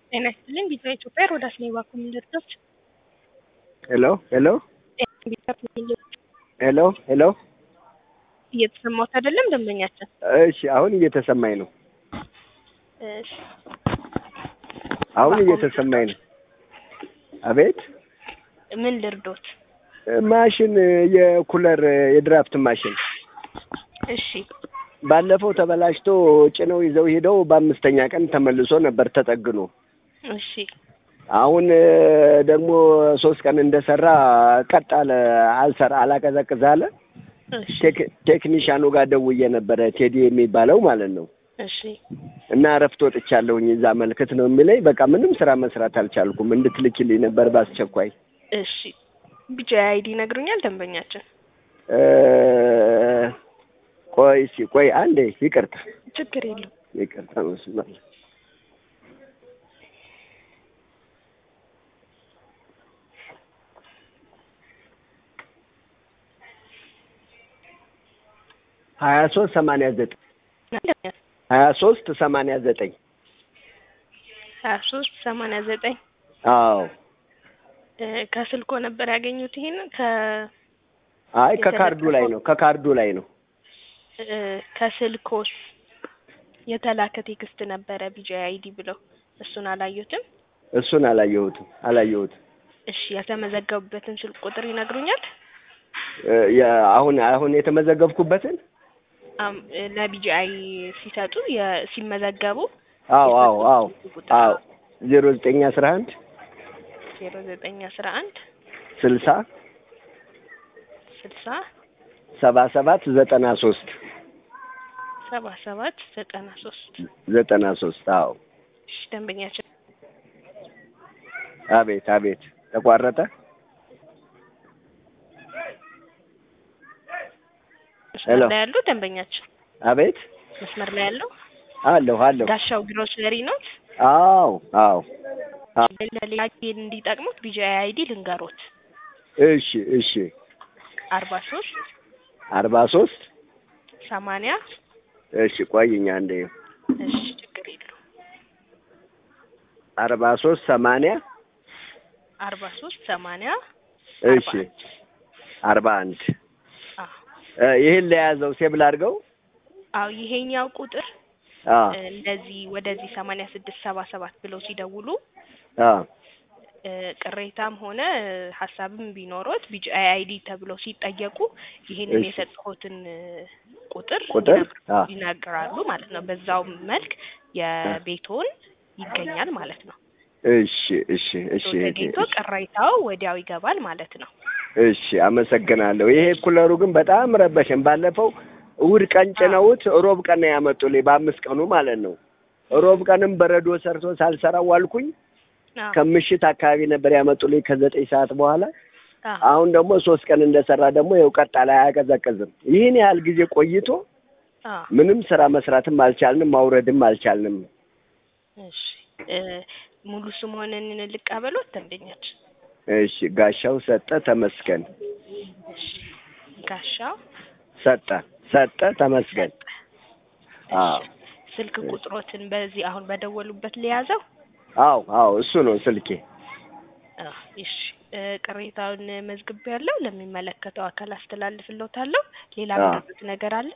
ጤና ይስጥልኝ ቢጫ ኢትዮጵያ ሮዳስ ኔባ ኮሚኒደርቶች ሄሎ ሄሎ ቢጫ ኮሚኒደርቶች ሄሎ ሄሎ እየተሰማሁት አይደለም ደንበኛችን እሺ አሁን እየተሰማኝ ነው እሺ አሁን እየተሰማኝ ነው አቤት ምን ልርዶት ማሽን የኩለር የድራፍት ማሽን እሺ ባለፈው ተበላሽቶ ጭነው ይዘው ሄደው በአምስተኛ ቀን ተመልሶ ነበር ተጠግኖ እሺ አሁን ደግሞ ሶስት ቀን እንደሰራ ቀጥ አለ አልሰራ አላቀዘቅዝ አለ እሺ ቴክ- ቴክኒሻኑ ጋር ደውዬ ነበረ ቴዲ የሚባለው ማለት ነው እሺ እና እረፍት ወጥቻለሁኝ እዛ መልክት ነው የሚለኝ በቃ ምንም ስራ መስራት አልቻልኩም እንድትልኪልኝ ነበር በአስቸኳይ እሺ ቢጫ አይዲ ይነግሩኛል ደንበኛችን እ ቆይ እስኪ ቆይ አንዴ ይቅርታ ችግር የለም ይቅርታ መስመር ሀያ ሶስት ሰማንያ ዘጠኝ ሀያ ሶስት ሰማንያ ዘጠኝ ሀያ ሶስት ሰማንያ ዘጠኝ አዎ ከስልኮ ነበር ያገኙት ይሄን ከ አይ ከካርዱ ላይ ነው ከካርዱ ላይ ነው እ ከስልኮስ የተላከ ቴክስት ነበረ ቢጃ አይዲ ብለው እሱን አላዩትም እሱን አላየሁትም አላየሁትም እሺ ያልተመዘገቡበትን ስልክ ቁጥር ይነግሩኛል እ የ- አሁን አሁን የተመዘገብኩበትን አም- ለቢጂአይ ሲሰጡ የ- ሲመዘገቡ አዎ አዎ አዎ አዎ ዜሮ ዘጠኝ አስራ አንድ ዜሮ ዘጠኝ አስራ አንድ ስልሳ ስልሳ ሰባ ሰባት ዘጠና ሶስት ሰባ ሰባት ዘጠና ሶስት ዘጠና ሶስት አዎ እሺ ደንበኛችን አቤት አቤት ተቋረጠ መስመር ሄሎ። ላይ ያሉ ደንበኛችን አቤት መስመር ላይ ያለው አለሁ አለሁ ጋሻው ግሮሰሪ ኖት አዎ አዎ አዎ ለሌላ ጊዜ እንዲጠቅሙት ቢጂአይ አይዲ ልንገሮት እሺ እሺ አርባ ሶስት አርባ ሶስት ሰማንያ እሺ ቆይኝ አንዴ እሺ ችግር የለውም አርባ ሶስት ሰማንያ አርባ ሶስት ሰማንያ እሺ አርባ አንድ አዎ እ ይህን ለያዘው ሴብል አድርገው አዎ ይሄኛው ቁጥር አ እ እንደዚህ ወደዚህ ሰማንያ ስድስት ሰባ ሰባት ብለው ሲደውሉ አ እ ቅሬታም ሆነ እ ሀሳብም ቢኖሮት ቢጂአይ አይዲ ተብለው ሲጠየቁ ይሄንን እሺ። የሰጠሁትን እ ቁጥር ቁጥር አ ይናገራሉ ማለት ነው። በዛው መልክ የቤቶን ይገኛል ማለት ነው። እሺ እሺ እሺ ተገኝቶ ቅሬታው ወዲያው ይገባል ማለት ነው። እሺ አመሰግናለሁ። ይሄ ኩለሩ ግን በጣም ረበሸን። ባለፈው እሑድ ቀን ጭነውት ሮብ ቀን ነው ያመጡልኝ፣ በአምስት ቀኑ ማለት ነው። ሮብ ቀንም በረዶ ሰርቶ ሳልሰራው ዋልኩኝ። አዎ ከምሽት አካባቢ ነበር ያመጡልኝ ከዘጠኝ ሰዓት በኋላ። አዎ አሁን ደግሞ ሶስት ቀን እንደሰራ ደግሞ ይኸው ቀጣ ላይ አያቀዘቅዝም። ይህን ያህል ጊዜ ቆይቶ አዎ ምንም ስራ መስራትም አልቻልንም፣ ማውረድም አልቻልንም። እሺ እ ሙሉ ስምዎንን ልቀበሎት ደንበኛችን? እሺ ጋሻው ሰጠ ተመስገን እሺ ጋሻው ሰጠ ሰጠ ተመስገን። አዎ እሺ ስልክ ቁጥሮትን በዚህ አሁን በደወሉበት ሊያዘው? አዎ አዎ እሱ ነው ስልኬ። አዎ እሺ እ ቅሬታውን መዝግቤያለሁ። ለሚመለከተው አካል አስተላልፍልዎታለሁ። ሌላ አዎ። ምንድነው ነገር አለ?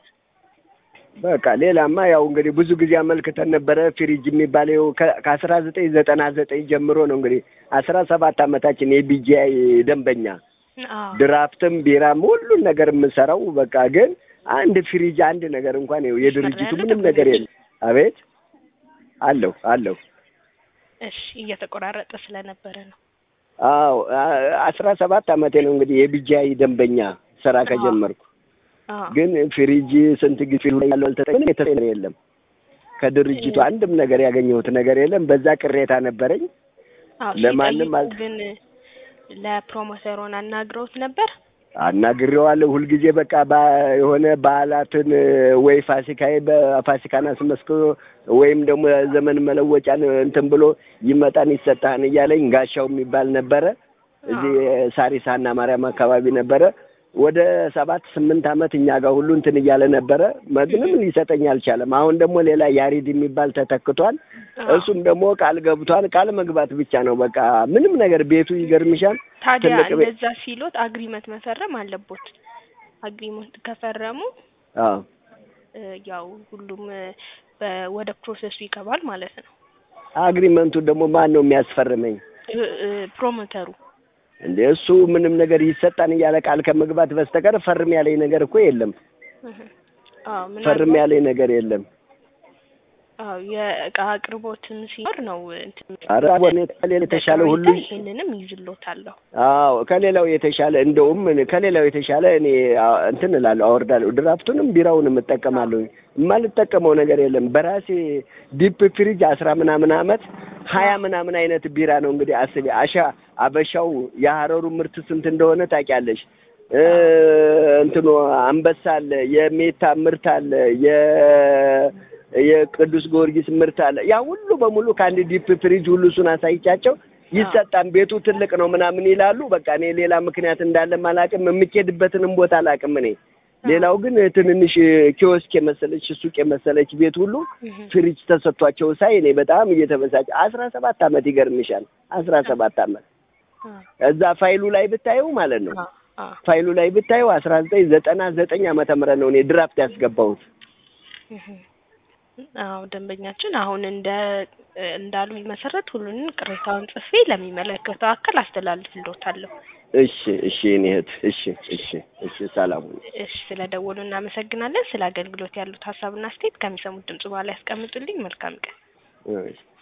በቃ ሌላማ ያው እንግዲህ ብዙ ጊዜ አመልክተን ነበረ። ፍሪጅ የሚባለው ከአስራ ዘጠኝ ዘጠና ዘጠኝ ጀምሮ ነው እንግዲህ አስራ ሰባት አመታችን የቢጂአይ ደንበኛ አዎ ድራፍትም ቢራም ሁሉን ነገር የምሰራው በቃ ግን አንድ ፍሪጅ አንድ ነገር እንኳን ይኸው የድርጅቱ ያለ ምንም ነገር የለም። አቤት አለሁ አለሁ እሺ እየተቆራረጠ ስለነበረ ነው። አዎ አ- አስራ ሰባት አመቴ ነው እንግዲህ የቢጂአይ ደንበኛ ስራ ከጀመርኩ አዎ ግን ፍሪጅ ስንት ጊዜ ያለው አልተጠቀምንም። የተጠቀመ የለም ከድርጅቱ አንድም ነገር ያገኘሁት ነገር የለም። በዛ ቅሬታ ነበረኝ። አዎ ለማንም ሲጠይቁ አል- ግን ለፕሮሞተሩን አናግረውት ነበር? አናግሬዋለሁ ሁልጊዜ በቃ ባ- የሆነ በዓላትን ወይ ፋሲካ በፋሲካን አስመስክሮ ወይም ደግሞ ዘመን መለወጫን እንትን ብሎ ይመጣን ይሰጣን እያለኝ ጋሻው የሚባል ነበረ እዚህ ሳሪስ ሀና ማርያም አካባቢ ነበረ ወደ ሰባት ስምንት ዓመት እኛ ጋር ሁሉ እንትን እያለ ነበረ። ምንም ሊሰጠኝ አልቻለም። አሁን ደግሞ ሌላ ያሬድ የሚባል ተተክቷል። እሱም ደግሞ ቃል ገብቷል። ቃል መግባት ብቻ ነው በቃ ምንም ነገር ቤቱ ይገርምሻል። ታዲያ ትልቅ ቤት እንደዛ ሲሎት አግሪመንት መፈረም አለቦት። አግሪመንት ከፈረሙ አዎ እ ያው ሁሉም እ በ- ወደ ፕሮሰሱ ይገባል ማለት ነው። አግሪመንቱ ደግሞ ማን ነው የሚያስፈርመኝ? እ እ ፕሮሞተሩ እንደ እሱ ምንም ነገር ይሰጣን እያለ ቃል ከመግባት በስተቀር ፈርም ያለኝ ነገር እኮ የለም። እህ አዎ ፈርም ምናልባት ያለኝ ነገር የለም። አዎ የእቃ አቅርቦትም ሲኖር ነው እንትን ኧረ ወኔ ከሌላ የተሻለ ሁሉ በቅሬታ ይሄንንም ይዝሎታለሁ። አዎ ከሌላው የተሻለ እንደውም ከሌላው የተሻለ እኔ አ- እንትን እላለሁ አወርዳለሁ። ድራፍቱንም ቢራውንም እጠቀማለሁ። የማልጠቀመው ነገር የለም። በራሴ ዲፕ ፍሪጅ አስራ ምናምን አመት ሀያ ምናምን አይነት ቢራ ነው እንግዲህ አስቢ። አሻ አበሻው የሀረሩ ምርት ስንት እንደሆነ ታውቂያለሽ። እ እንትኑ አንበሳ አለ፣ የሜታ ምርት አለ፣ የ የቅዱስ ጊዮርጊስ ምርት አለ። ያ ሁሉ በሙሉ ከአንድ ዲፕ ፍሪጅ ሁሉ እሱን አሳይቻቸው ይሰጣን ቤቱ ትልቅ ነው ምናምን ይላሉ። በቃ እኔ ሌላ ምክንያት እንዳለም አላውቅም። የምኬድበትንም ቦታ አላውቅም እኔ። ሌላው ግን ትንንሽ ኪዮስክ የመሰለች ሱቅ የመሰለች ቤት ሁሉ እህ ፍሪጅ ተሰጥቷቸው ሳይ እኔ በጣም እየተበሳጨ አስራ ሰባት አመት ይገርምሻል። አስራ ሰባት አመት አዎ እዛ ፋይሉ ላይ ብታየው ማለት ነው አዎ አዎ ፋይሉ ላይ ብታየው አስራ ዘጠኝ ዘጠና ዘጠኝ ዓመተ ምህረት ነው እኔ ድራፍት ያስገባሁት። እህ አዎ ደንበኛችን አሁን እንደ እንዳሉኝ መሰረት ሁሉንም ቅሬታውን ጽፌ ለሚመለከተው አካል አስተላልፍልዎታለሁ። እሺ እሺ እኔ እህት እሺ እሺ እሺ ሰላም ሁኚ። እሺ ስለደወሉ እናመሰግናለን። ስለ አገልግሎት ያሉት ሀሳብና አስተያየት ከሚሰሙት ድምጽ በኋላ ያስቀምጡልኝ። መልካም ቀን። እሺ